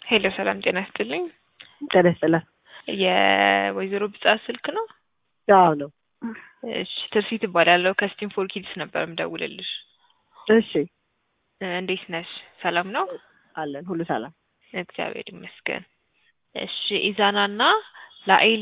ሄሎ ሰላም ጤና ይስጥልኝ። ጤና ይስጥልን። የወይዘሮ ብጻት ስልክ ነው? አዎ ነው። እሺ ትርሲት እባላለሁ ከስቲም ፎር ኪድስ ነበር የምደውልልሽ። እሺ እ እንዴት ነሽ? ሰላም ነው? አለን ሁሉ ሰላም። እግዚአብሔር ይመስገን። እሺ ኢዛና እና ላኤል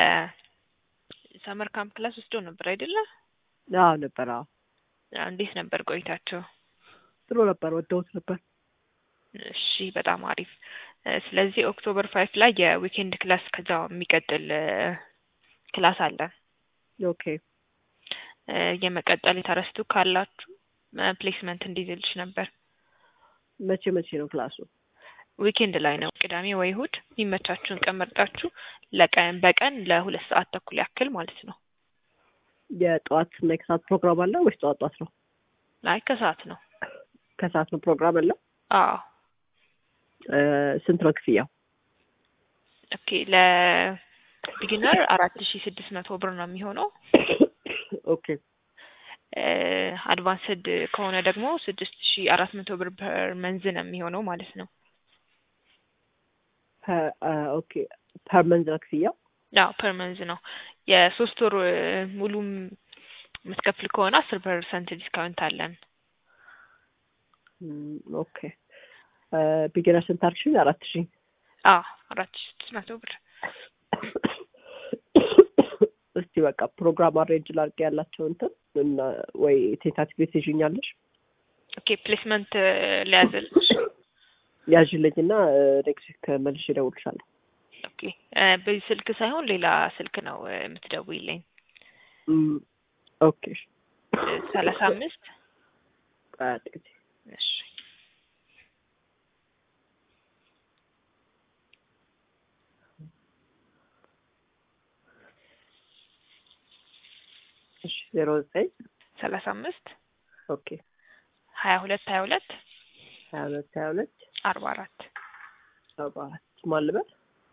የሰመር ካምፕ ክላስ ወስደው ነበር አይደለ? አዎ ነበር። አዎ አዎ፣ እንዴት ነበር ቆይታቸው? ጥሩ ነበር። ወደውት ነበር። እሺ በጣም አሪፍ። እ ስለዚህ ኦክቶበር ፋይቭ ላይ የዊኬንድ ክላስ ከዛው የሚቀጥል እ ክላስ አለ። ኦኬ እ የመቀጠል ኢንተረስቱ ካላችሁ እ ፕሌስመንት እንዲይዝልሽ ነበር። መቼ መቼ ነው ክላሱ? ዊኬንድ ላይ ነው። ቅዳሜ ወይ እሁድ የሚመቻችሁን ቀን መርጣችሁ ለቀን በቀን ለሁለት ሰዓት ተኩል ያክል ማለት ነው። የጠዋት እና የከሰዓት ፕሮግራም አለ ወይስ ጠዋት ጠዋት ነው? አይ ከሰዓት ነው። ከሰዓት ነው ፕሮግራም አለ። አዎ እ ስንት ነው ክፍያው? ኦኬ ለቢጊነር አራት ሺ ስድስት መቶ ብር ነው የሚሆነው። ኦኬ እ አድቫንስድ ከሆነ ደግሞ ስድስት ሺ አራት መቶ ብር ፐር መንዝ ነው የሚሆነው ማለት ነው። ፐ- አ፣ ኦኬ ፐር መንዝ ነው ክፍያው? አዎ ፐር መንዝ ነው። የሶስት ወር እ ሙሉም የምትከፍል ከሆነ አስር ፐርሰንት ዲስካውንት አለን። እም፣ ኦኬ ቢጊነር ስንት አልሽኝ? አራት ሺህ አዎ አራት ሺ ስድስት መቶ ብር እስቲ በቃ ፕሮግራም አሬንጅ ላድርግ ያላቸው እንትን እና ወይ ቴንታቲቭ ትይዥኛለሽ ኦኬ ፕሌስመንት እ ሊያዝልሽ ያዥልኝ እና ኔክስት ዊክ መልሼ እደውልልሻለሁ። ኦኬ እ በዚህ ስልክ ሳይሆን ሌላ ስልክ ነው እ የምትደውይልኝ እም፣ ኦኬ እ ሰላሳ አምስት ቆይ አንድ ጊዜ እሺ እሺ ዜሮ ዘጠኝ ሰላሳ አምስት ኦኬ ሀያ ሁለት ሀያ ሁለት ሀያ ሁለት ሀያ ሁለት አርባ አራት አርባ አራት ማን ልበል?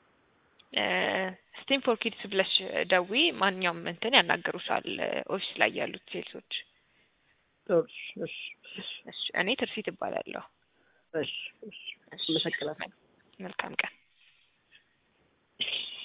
ስቲም ፎር ኪድስ ብለሽ ደዊ ማንኛውም እንትን ያናገሩሻል እ ኦፊስ ላይ ያሉት ሴልሶች። እሺ እሺ እሺ እሺ እኔ ትርሲት እባላለሁ። እሺ እሺ እሺ አመሰግናለሁ። መልካም ቀን።